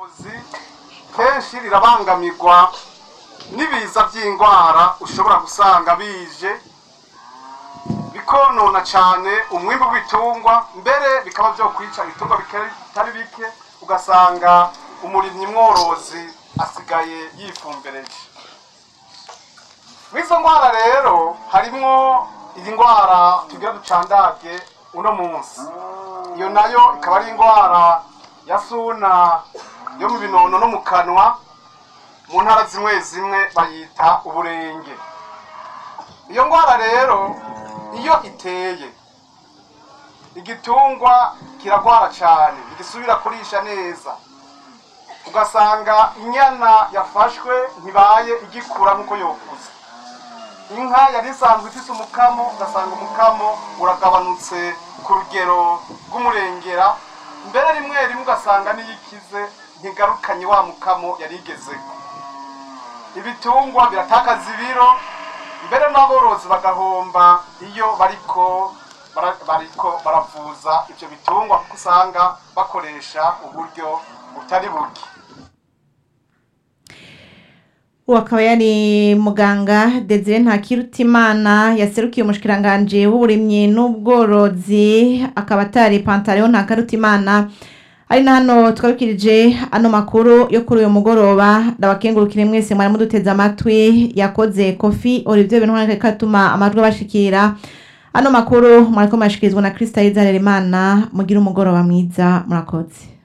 ubworozi kenshi rirabangamirwa n'ibiza by'indwara ushobora gusanga bije bikonona cyane umwimbu w'ibitungwa mbere bikaba byo kwica ibitungwa bitari bike ugasanga umurimyi mworozi asigaye yifumbereje izo ndwara rero harimwo iyi ndwara tugira ducandage uno munsi iyo nayo ikaba ari indwara ya suna yo mu binono no mu kanwa mu ntara zimwe zimwe bayita uburenge iyo ndwara rero iyo iteye igitungwa kiragwara cyane ntigisubira kurisha neza ugasanga inyana yafashwe ntibaye igikura nk'uko yokuze inka yari isanzwe ifite umukamo ugasanga umukamo uragabanutse ku rugero rw'umurengera mbere rimwe rimwe ugasanga n'iyo ikize ntigarukanye wa mukamo yari igezeho ibitungwa biratakaza ibiro mbere n'aborozi bagahomba iyo bariko bariko baravuza ibyo bitungwa kuko usanga bakoresha uburyo butari buke ubu akaba yari muganga desire ntakirutimana yaserukiye umushikiranganje w'uburimyi n'ubworozi akaba atari pantaro ntakarutimana ari na hano twabikirije ano makuru yo kuri uyu mugoroba ndabakengurukire mwese mwari muduteze amatwi yakoze kofi olivier benwari katuma amajwi abashikira ano makuru mwariko murashikirizwa na Krista Izaremana mugira umugoroba mwiza murakoze